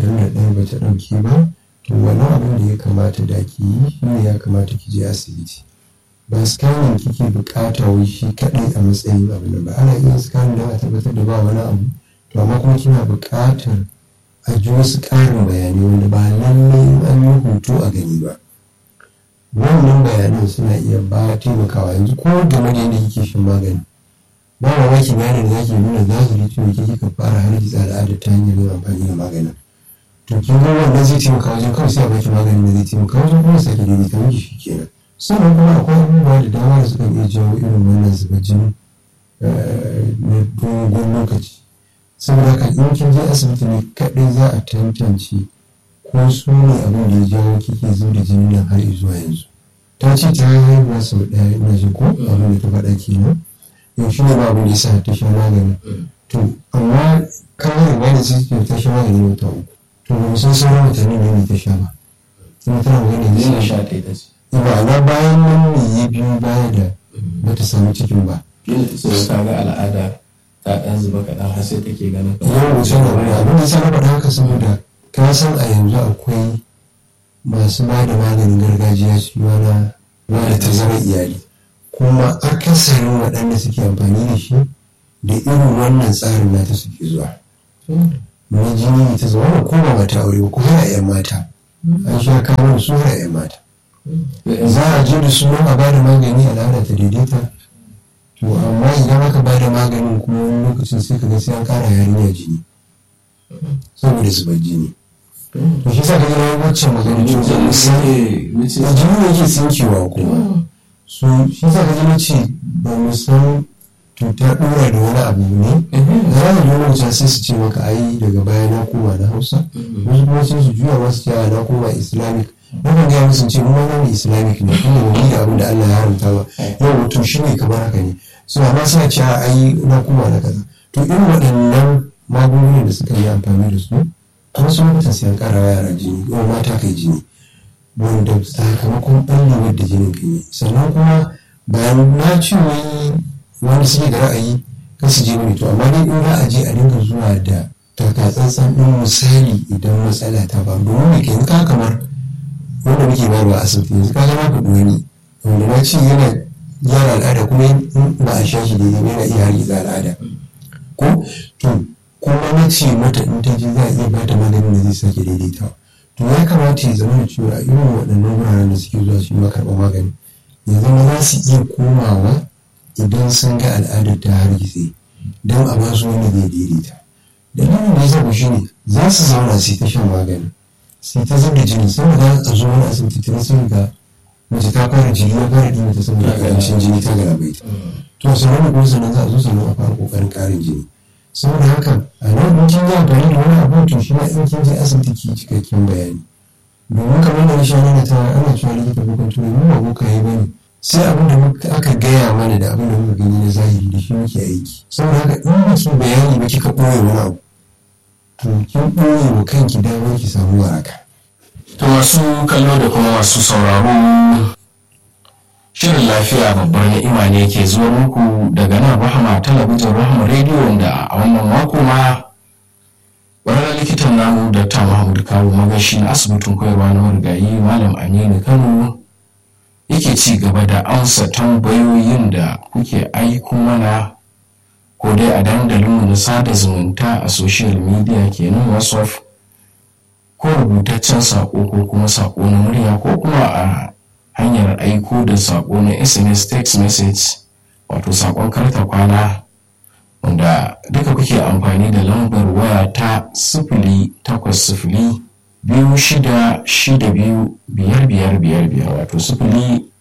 ashirin da ɗaya ba ta ɗauke ba to wani abin da ya kamata da ki yi shi ne ya kamata ki je asibiti ba scanning kike bukata wai shi kaɗai a matsayin abu nan ba ana iya scanning don a tabbatar da ba wani abu to amma kuma kina buƙatar a ji wasu ƙarin bayanai wanda ba lallai an yi hoto a gani ba wannan bayanan suna iya ba taimakawa yanzu ko game da yadda kike shan magani ba mamaki bayanin da zaki nuna zahiri cewa ke kika fara hargitsa al'ada ta hanyar yin amfani da maganin to kin ga wannan zai taimaka wajen kawai sai a baki maganin da zai taimaka wajen kuma sake daidaita miki shi kenan sannan kuma akwai abubuwa da dama da suka iya jawo irin wannan zuba jini na dogon lokaci saboda haka in kin je asibiti ne kaɗai za a tantance ko su ne abin da ya jawo kike zuba jini nan har zuwa yanzu ta ce ta haihuwa sau ɗaya ina ji ko abin da ta faɗa kenan yau shi ne ba abin da ya sa ta sha magani to amma kawai ba da sai ta sha magani wata uku to ba mu san sauran watanni ne ta sha ba kuma tana magana Yana da sha ɗaya ta ce. ba na bayan nan ne ya biyo baya da bata samu cikin ba Kila ta ce ta ga al'ada ta ɗan zuba kaɗan har sai take ganin yau wuce da wani abin da sana faɗa haka saboda ka san a yanzu akwai masu ba da maganin gargajiya su ma na ba da tazarar iyali kuma akasarin waɗanda suke amfani da shi da irin wannan tsarin nata suke zuwa na jini ta zama ko ba mata aure ba ko har a 'yan mata an sha kawo da su har a 'yan mata za a je da sunan a bada magani al'ada ta daidaita to amma idan aka bada maganin kuma wani lokacin sai ka ga sai an kara yarinya jini saboda zubar jini to shi sa ka ga wacce magana cutar musamman Mace a jini ne ke tsinkewa kuma so shi sa ka ga ce ba mu san to ta dora da wani abu ne za a yi lokacin sai su ce maka ai daga baya na koma na hausa wasu kuma sai su juya wasu cewa na koma islamic nakan gaya musu ce mu ma na islamic ne kuma ba mu da abin da Allah ya haramta ba yau wato shi ne kamar haka ne so amma suna cewa ai na koma na kaza to irin waɗannan magungunan da suka yi amfani da su an so mutum sai an ƙara wa yara jini ko mata kai jini wanda sakamakon ɓallewar da jinin kan yi sannan kuma bayan na ce wai wani suke da ra'ayi kan su je mani to amma dai in za a je a dinga zuwa da takatsantsan ɗin misali idan matsala ta faru domin mai kai ka kamar wanda muke bayarwa a asibiti yanzu ka zama ka wani wanda na ce yana gyara al'ada kuma in ba a sha shi daidai ba yana iya hargitsa al'ada ko to kuma na ce mata in ta je za a iya bata maganin da zai sake daidaitawa to ya kamata ya zama da cewa irin waɗannan wuraren da suke zuwa su yi karɓar magani ya zama za su iya komawa idan sun ga al'adar ta hargitse don a ba su wanda zai daidaita dalilin da ya zaɓa shi ne za su zauna su yi ta shan magani su yi ta zub da jini saboda a zo wani asibiti tun sun ga mace ta fara jini ya fara ɗin ta saboda ƙarancin jini ta galabaita to sannan da kuma sannan za a zo sannan a fara ƙoƙarin ƙarin jini saboda haka a nan in kin yi amfani da wani abu to shi ma in kin je asibiti ki cikakken bayani domin kamar da nisha nuna ta ana cewa likita bukan turai mu ba boka yi bane sai abin da aka gaya mana da abin da muka gani na zahiri da shi muke aiki saboda haka in ba ki bayani ba kika ɓoye wani abu to kin ɓoye wa kanki damar ki samu waraka To masu kallo da kuma masu sauraro shirin lafiya babbar ni'ima ne ke zuwa muku daga nan rahama talabijin rahama rediyo wanda a wannan mako ma ƙwararren likitan namu dr mahmud kawo magashi na asibitin koyarwa na marigayi malam aminu kano yake ci gaba da amsa tambayoyin da kuke aiko mana ko dai a dandalinmu na sada zumunta a social media kenan whatsapp ko rubutaccen saƙo ko kuma saƙo na murya ko kuma a hanyar aiko da saƙo na sms text message wato saƙon karta kwana wanda duka kuke amfani da lambar waya ta sifili takwas sifili biyu shida shida biyu biyar biyar biyar biyar wato sifili